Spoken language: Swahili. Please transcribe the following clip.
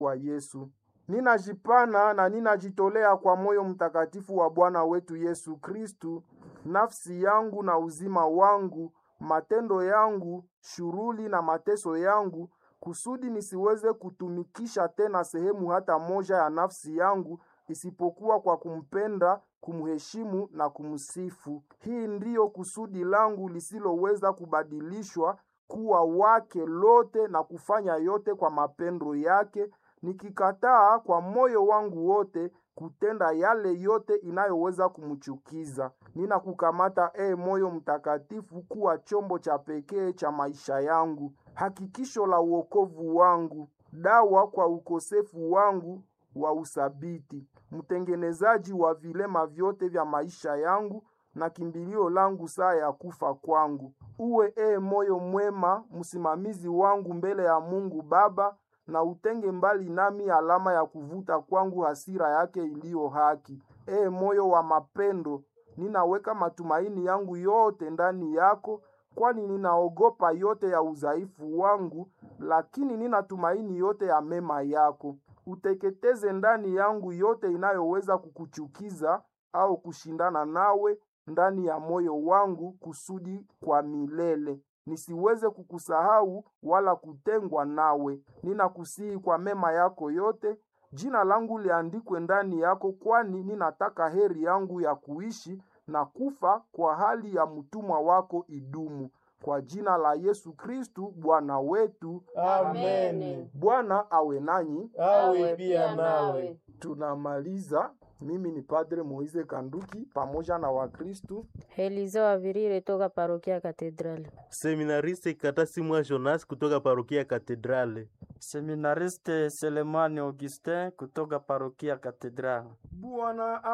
wa Yesu. Ninajipana na ninajitolea kwa moyo mtakatifu wa Bwana wetu Yesu Kristu, nafsi yangu na uzima wangu, matendo yangu, shughuli na mateso yangu, kusudi nisiweze kutumikisha tena sehemu hata moja ya nafsi yangu isipokuwa kwa kumpenda, kumheshimu na kumsifu. Hii ndiyo kusudi langu lisiloweza kubadilishwa kuwa wake lote na kufanya yote kwa mapendo yake, nikikataa kwa moyo wangu wote kutenda yale yote inayoweza kumchukiza. Ninakukamata e moyo mtakatifu kuwa chombo cha pekee cha maisha yangu, hakikisho la uokovu wangu, dawa kwa ukosefu wangu wa usabiti, mtengenezaji wa vilema vyote vya maisha yangu na kimbilio langu saa ya kufa kwangu. Uwe e moyo mwema, msimamizi wangu mbele ya Mungu Baba, na utenge mbali nami alama ya kuvuta kwangu hasira yake iliyo haki. E moyo wa mapendo, ninaweka matumaini yangu yote ndani yako, kwani ninaogopa yote ya udhaifu wangu, lakini ninatumaini yote ya mema yako. Uteketeze ndani yangu yote inayoweza kukuchukiza au kushindana nawe ndani ya moyo wangu, kusudi kwa milele nisiweze kukusahau wala kutengwa nawe. Ninakusihi kwa mema yako yote, jina langu liandikwe ndani yako, kwani ninataka heri yangu ya kuishi na kufa kwa hali ya mtumwa wako idumu. Kwa jina la Yesu Kristu Bwana wetu, Amen. Bwana awe nanyi. Awe pia nawe. Tunamaliza. Mimi ni Padre Moise Kanduki pamoja na Wakristu Eliza Wavirire toka parokia Katedrali. Seminariste Katasi Mwa Jonas kutoka parokia Katedrale. Seminariste Selemani Augustin kutoka parokia Katedrali. Bwana